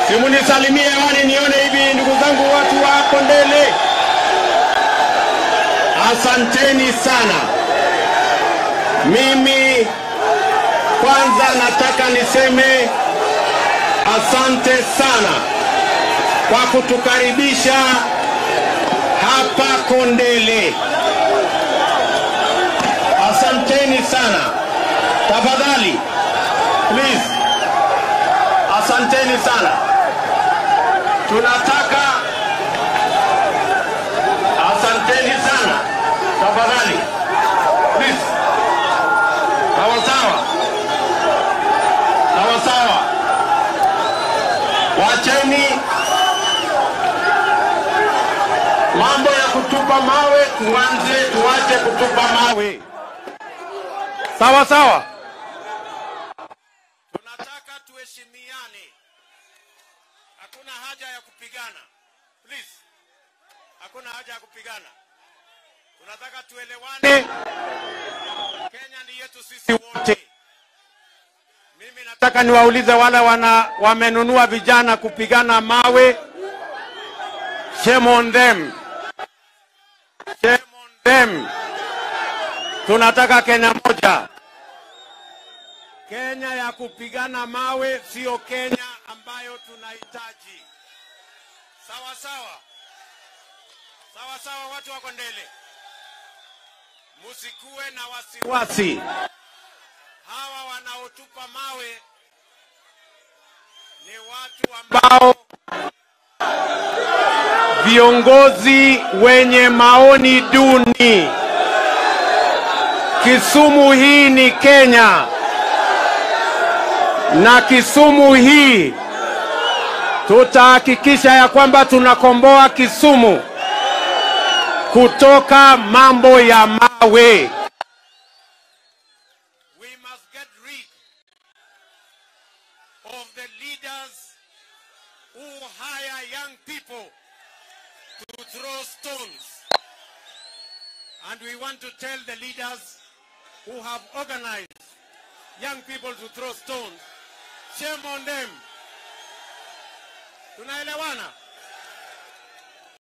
Simunisalimie hewani nione hivi, ndugu zangu, watu wa Kondele, asanteni sana. Mimi kwanza nataka niseme asante sana kwa kutukaribisha hapa Kondele. Asanteni sana. Tafadhali, please, asanteni sana. Tunataka, asanteni sana. Tafadhali, please, sawa sawa, sawa sawa. Wacheni mambo ya kutupa mawe, tuanze, tuache kutupa mawe. Sawa sawa. Tunataka tuheshimiane, hakuna haja ya kupigana. Please, hakuna haja ya kupigana. Tunataka tuelewane. Kenya ni yetu sisi wote. Mimi nataka niwaulize wale wana wamenunua vijana kupigana mawe, shame on them, shame on them. Tunataka Kenya moja, Kenya ya kupigana mawe, sio Kenya ambayo tunahitaji. Sawa sawa, sawa sawa, watu wa Kondele, musikuwe na wasiwasi. Hawa wanaotupa mawe ni watu ambao viongozi wenye maoni duni. Kisumu hii ni Kenya na Kisumu hii tutahakikisha ya kwamba tunakomboa Kisumu kutoka mambo ya mawe. We must get rid of the leaders who hire young people to throw stones. And we want to tell the leaders who have organized young people to throw stones, shame on them. Tunaelewana?